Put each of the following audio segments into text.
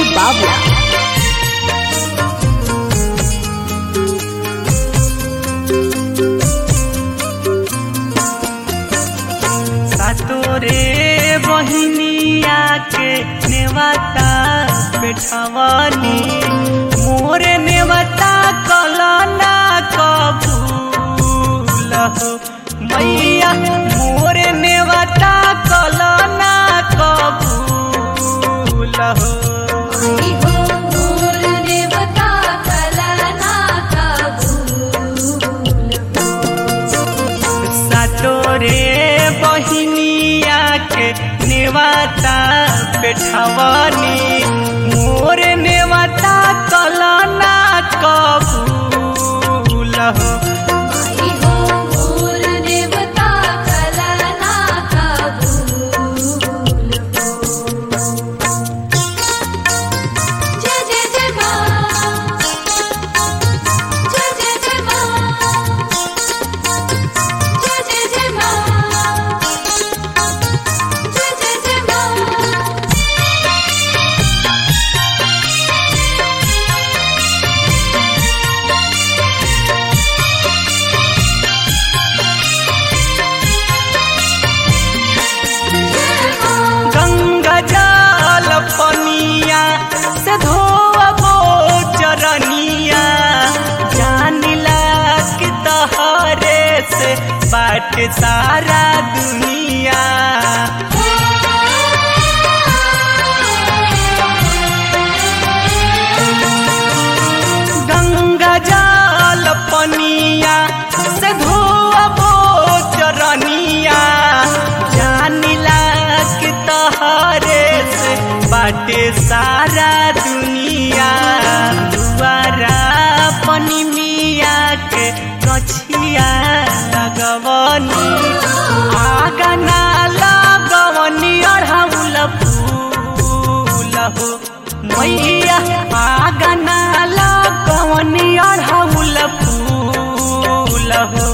Bavla. तोरे बहिनिया के नेवता बैठवनी मोरे नेवता कलना कबूल हो मैया मोरे नेवता कलना कबूल हो सतोरे बहिनिया के नेवता बैठवनी मोर नेवता कलना कबूल हो गंगा जल पनिया से धोबो चरनिया जानिला कि तहरे से बाट सारा दुनिया गंगा जल पनिया से धोबो चरनिया जानिला कि तहरे से बाटे सारा दुनिया दुआरा पनी मिया के कछिया लगवनी आगना लगवनी अढ़ौल फूल हो मैया आगना लगवनी अढ़ौल फूल हो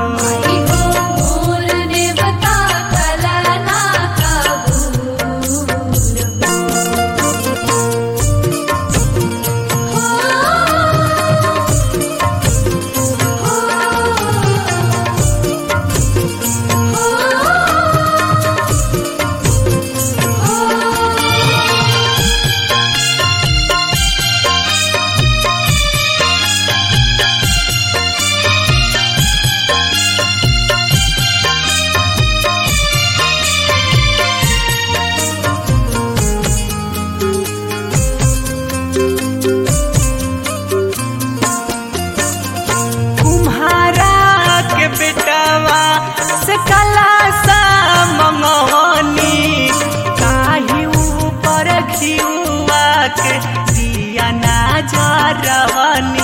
कुम्हारा के बेटवा से कला सा मंगवनी काही ऊपर खियुआ के दिया ना जरवनी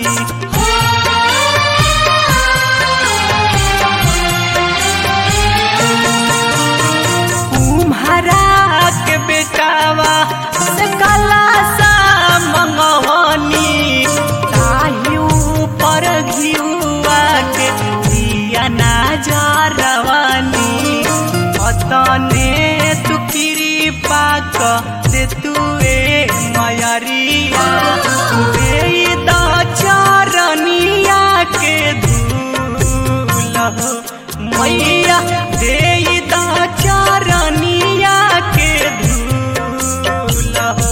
कुम्हारा के बेटावा से कला सा मंगवनी काही ऊपर घिउआ के दिया ना जरवनी अतने तू कृपा क दे तुए मयरिया दे द चरनिया के धूल हो मैया दे द चरनिया के धूल हो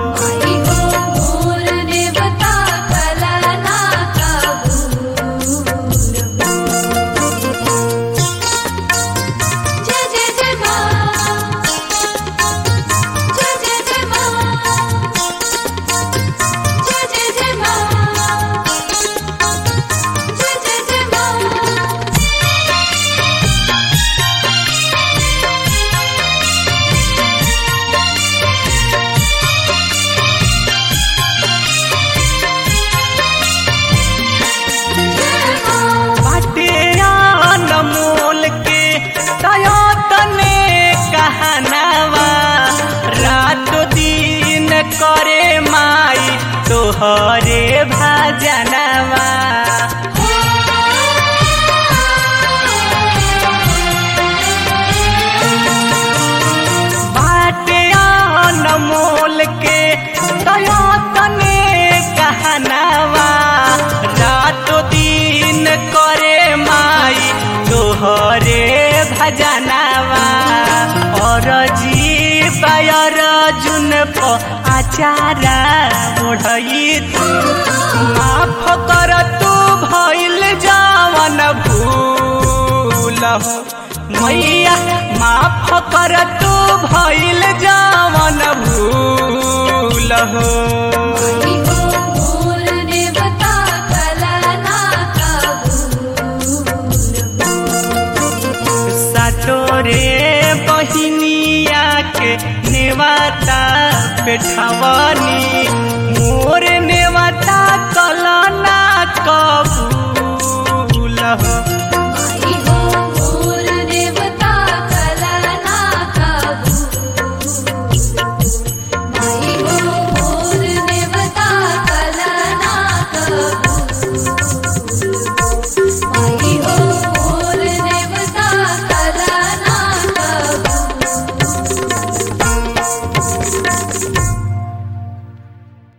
बाटे अनमोल के तने कहनावा रात दिन करे माई तोहरे भजनवा बाटे अनमोल के प आचारा ओढ़ई माफ कर तू भइल जावन भूल हो मैया माफ कर तू भइल जावन भूल हो मोर देवता कलना कबूल सातोरे बहिनिया के नेवाता पेठवनी मोर नेवाता कलना कबूल हो